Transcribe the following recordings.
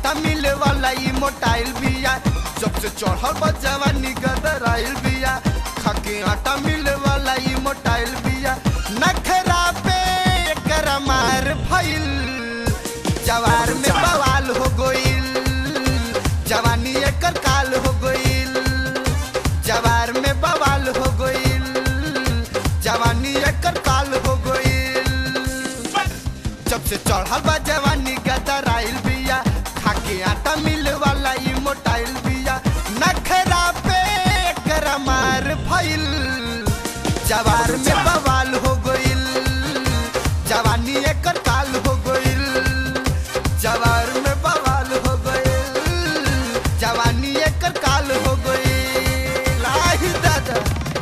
आटा मिले वाला ई मोटाइल बिया जब से चढ़ल बा जवानी गदराइल बिया खाके आटा मिले वाला ई मोटाइल बिया नखरा पे एकर मार भइल जवार में बवाल हो गइल जवानी एकर काल हो गइल जवार में बवाल हो गइल जवानी एकर काल हो गइल जब से चढ़ल बा जवानी गदराइल बिया खाके आटा मिल वाला ई मोटाइल बिया नखरा पे एकर मार भइल जवार में बवाल हो गइल जवानी एकर काल हो गइल जवार में बवाल हो गइल जवानी एकर काल हो गइल आही दादा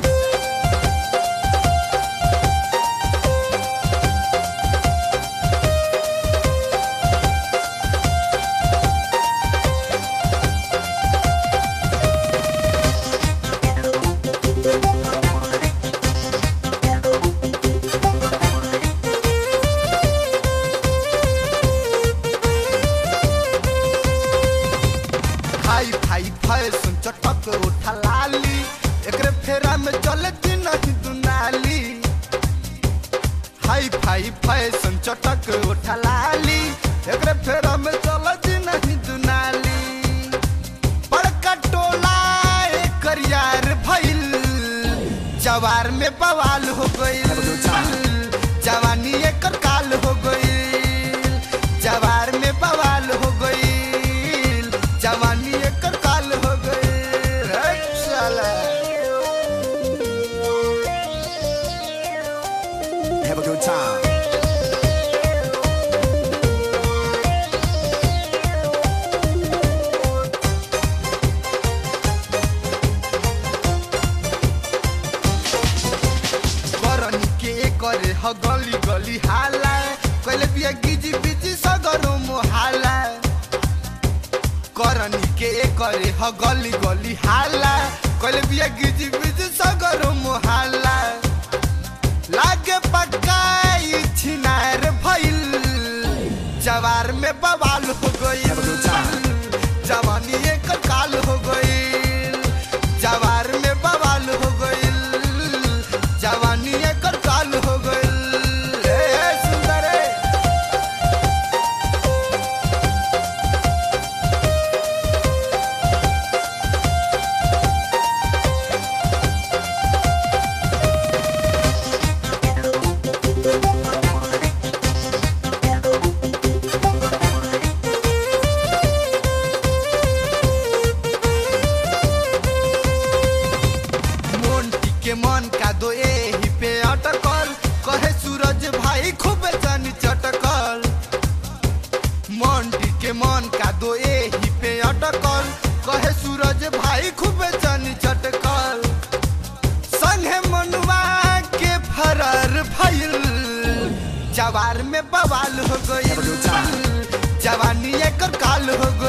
हाई फाई फैशन चटक उठा लाली एकरे फेरा में चले दिन नहीं दुनाली हाई फाई फैशन चटक उठा लाली एकरे फेरा में चले दिन नहीं दुनाली बड़का टोला एकर यार भइल जवार में बवाल हो गइल जवानी एकर काल हो गइल जवार में बवाल हो गइल जवानी एकर काल हो गइल हे साला Have a good time. करनी के करे ह गली गली हाला कैले बिया गिजी बिजी सगरो मोहाला करनी के करे ह गली गली हाला कैले बिया गिजी बिजी सगरो मोहाला लागे पक्का ई छिनार भइल जवार में बवाल हो गइल जवानी एकर काल हो गइल जवार में बवाल हो गइल जवानी एकर काल हो गइल ए सुंदर ए। मोंटी के मन का दो एही पे अटकल कहे सूरज भाई खूब जानी चटकल मोंटी के मन का दो एही पे अटकल कहे सूरज भाई खूब जानी चटकल संगे मनुआ के फरार भइल जवार में बवाल हो गइल जवानी एकर काल हो